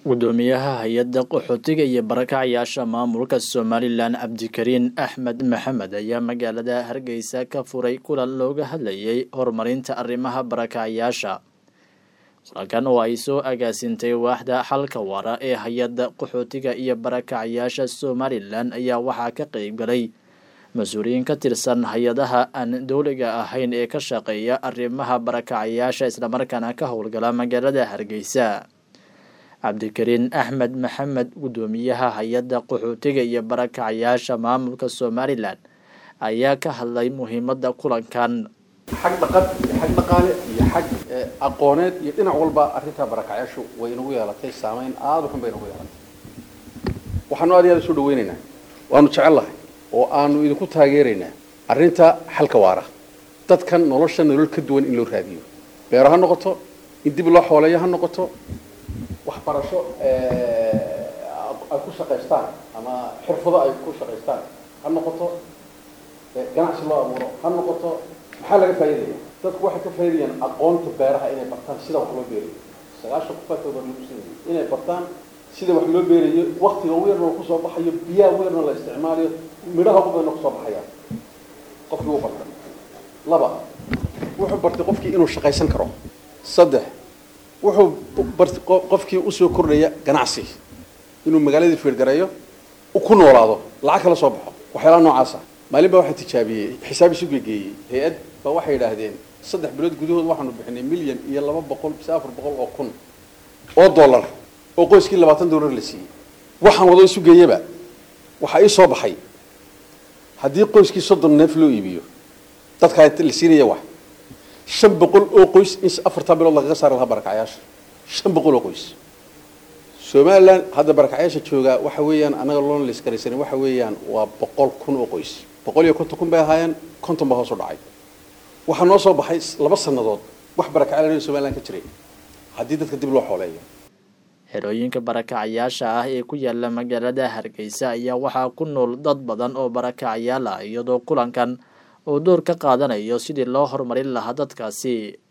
gudoomiyaha hay-adda qaxootiga iyo barakacyaasha maamulka somalilan cabdikariin axmed maxamed ayaa magaalada hargeysa ka furay kulan looga hadlayay horumarinta arrimaha barakacyaasha kulankan oo ay soo agaasintay waaxda xalka wara ee hay-adda qaxootiga iyo barakacyaasha somalilan ayaa waxaa ka qeybgalay mas-uuliyiin ka tirsan hay-adaha aan dowliga ahayn ee ka shaqeeya arrimaha barakacyaasha islamarkaana ka howlgala magaalada hargeysa cabdikariin axmed maxamed gudoomiyaha hay-adda qaxootiga iyo barakacyaasha maamulka somalilan ayaa ka hadlay muhiimada kulankan xag dhaqan iyo xag dhaqaale iyo xag aqooneed iyo dhinac walba arrintaa barakacyaashu way inagu yeelatay saameyn aada u xun bay inagu yeelatay waxaanu aad iyo aad isu dhaweynaynaa waanu jecellahay oo aanu idinku taageeraynaa arrinta xalka waara dadkan nolosha nolol ka duwan in loo raadiyo beero ha noqoto in dib loo xooleeyo ha noqoto waxbarasho ay ku shaqaystaan ama xirfado ay ku shaqaystaan ha noqoto ganacsi loo abuuro ha noqoto maxaa laga faa'iidaya dadku waxay ka faa'iidayaan aqoonta beeraha inay bartaan sida wax loo beerayo sagaashan kufaatooda lagu siinaya inay bartaan sida wax loo beerayo waktiga weerna kusoo baxayo biyaha weerna la isticmaalayo midhaha ugu badanna kusoo baxayaan qofkii wuu bartay laba wuxuu bartay qofkii inuu shaqaysan karo saddex wuxuu bartay qofkii usoo kordhaya ganacsi inuu magaaladii fiirgareeyo ku noolaado lacag kala soo baxo waxyaalaha noocaasa maalin baa waxaa tijaabiyey xisaab isu gegeeyey hay-ad baa waxay yidhaahdeen saddex bilood gudahood waxaanu bixinay milyan iyo laba boqol mise afar boqol oo kun oo dollar oo qoyskii labaatan dollar la siiyey waxaan wado isu geeyaba waxaa ii soo baxay haddii qoyskii soddon neef loo iibiyo dadkaa la siinaya wax shan boqol oo qoys in afartaa bilood lagaga saari lahaa barakacyaasha shan boqol oo qoys somalilan hadda barakacyaasha joogaa waxa weeyaan annaga loona laiskaraysanin waxa weeyaan waa boqol kun oo qoys boqol iyo konton kun bay ahaayeen konton baa hoos u dhacay waxaa noo soo baxay laba sannadood wax barakacyaal somalilan ka jiray haddii dadka dib loo xooleeyo xerooyinka barakacyaasha ah ee ku yaala magaalada hargeysa ayaa waxaa ku nool dad badan oo barakacyaal ah iyadoo kulankan uu door ka qaadanayo sidii loo horumarin lahaa dadkaasi